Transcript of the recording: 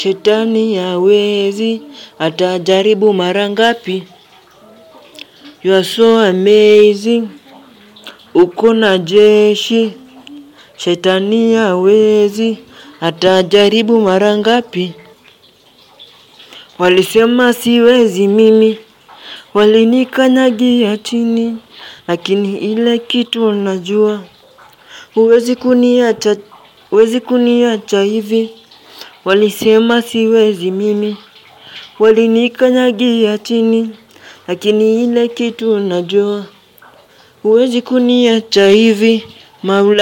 Shetani hawezi, atajaribu mara ngapi? You are so amazing, uko na jeshi. Shetani hawezi, atajaribu mara ngapi? Walisema siwezi mimi, walinikanyagia chini, lakini ile kitu najua. Huwezi kuniacha, huwezi kuniacha hivi. Walisema siwezi mimi, walinikanyagia chini, lakini ile kitu najua. Huwezi kuniacha hivi, maula.